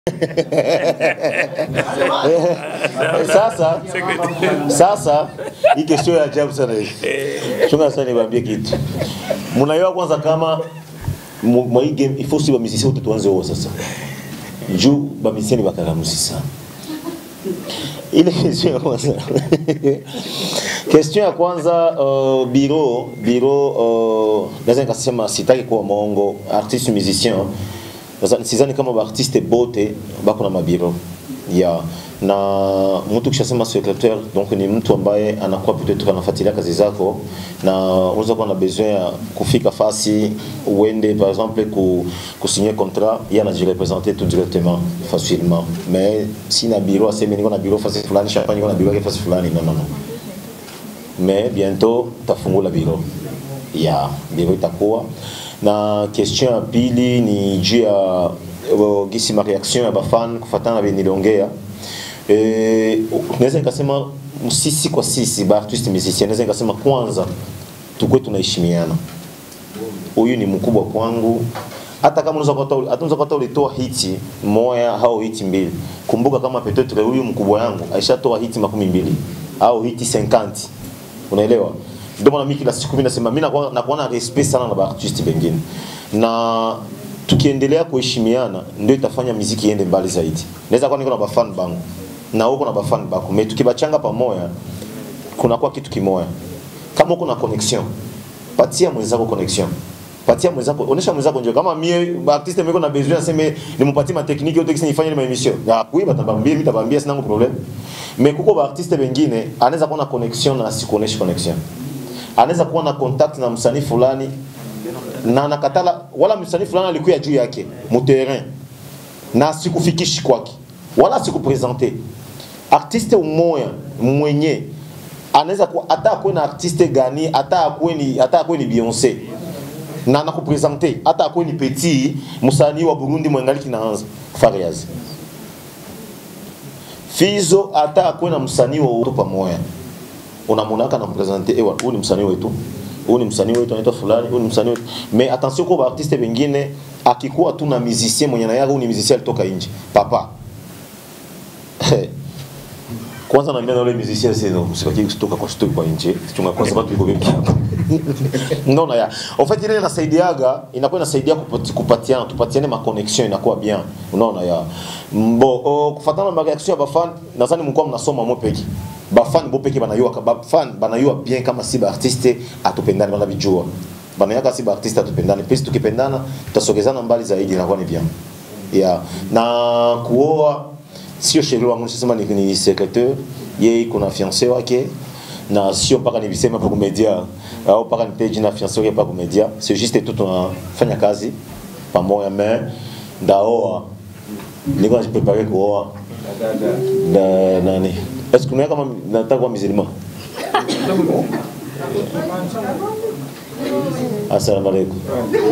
sasa sasa hii kesho ya ajabu sana hii chunga sana niwaambie kitu mnaiwa kwanza kama mu- mwa hii game ifo si bamisisi wote tuanze wao sasa juu bamisisi ni bakaramusi sana ile question ya kwanza question ya kwanza uh, biro biro uh, naweza nikasema sitaki kuwa mongo artiste musicien Sasa sidhani kama baartiste bote bako na mabiro ya na mtu kishasema secretaire donc ni mtu ambaye anakuwa peut-être anafuatilia kazi zako na unaweza kuwa na besoin ya kufika fasi uende par exemple ku, kusigner contrat yeye anajirepresenter tout directement facilement mais si na biro aseme niko na biro fasi fulani champagne niko na biro yake fasi fulani non non non mais bientôt tafungula biro ya biro itakuwa na question ya pili ni juu ya uh, gisi ma reaction ya bafan kufatana na beniliongea e, naweza nikasema sisi kwa sisi baartiste musicien naweza nikasema kwanza tukwe tunaheshimiana huyu ni mkubwa kwangu hata kama unaweza kuta hata unaweza kuta ulitoa hiti moja au hiti mbili kumbuka kama peut-être huyu mkubwa yangu aishatoa hiti makumi mbili au hiti 50 unaelewa ndio maana mimi kila siku mimi nasema mimi nakuwa nakuwa na respect sana na baartiste wengine na tukiendelea kuheshimiana ndio itafanya muziki iende mbali zaidi naweza kuwa niko na bafan bangu na huko na bafan bako mais tukibachanga pamoja kunakuwa kitu kimoya kama uko na connection patia mwenzako connection patia mwenzako onesha mwenzako ndio kama mie artiste meko na besoin aseme nimupatie ma technique yote kisi nifanye ma emission ya kui batabambia bitabambia sina ngo problem mais kuko ba artiste wengine anaweza kuwa na connection na asikuoneshe connection anaweza kuwa na contact na msanii fulani na nakatala wala msanii fulani alikuwa juu yake mu terrain na sikufikishi kwake wala sikupresente artiste umoya mwenye anaweza kuwa hata akuwe na artiste gani hata akuwe ni hata akuwe ni Beyonce na nakupresente hata akuwe ni Petit msanii wa Burundi mwengaliki naanza Fariaz Fizo hata akuwe na msanii wa uto pamoja unamonaka na mpresente ewa huyu ni msanii wetu huyu ni msanii wetu anaitwa fulani huyu ni msanii wetu mais attention kwa artiste wengine akikuwa tu na musicien mwenye na yake huyu ni musicien alitoka nje papa kwanza naambia na yule musicien sasa no usibaki kutoka kwa studio kwa nje chunga kwanza watu iko vipi hapa unaona ya en fait ile inasaidiaga inakuwa inasaidia kupati, kupatiana tupatiane ma connection inakuwa bien unaona ya mbo oh, kufatana na reaction ya bafan nadhani mko mnasoma mwe peki bafan bo peki banayua bafan banayua bien kama si ba artiste atupendane bana bijua banayaka si ba artiste atupendane pesi tukipendana tutasogezana mbali zaidi inakuwa ni bien ya na kuoa sio sheria wangu nisema ni, ni secretaire yeye kuna fiancé wake na sio mpaka niviseme pa kumedia au mpaka nipe jina fiancé wake pa kumedia c'est juste tu tunafanya kazi pamoja mais ndaoa niko najiprepare kuoa na nani est-ce que kama nataka kuwa musulman assalamu alaikum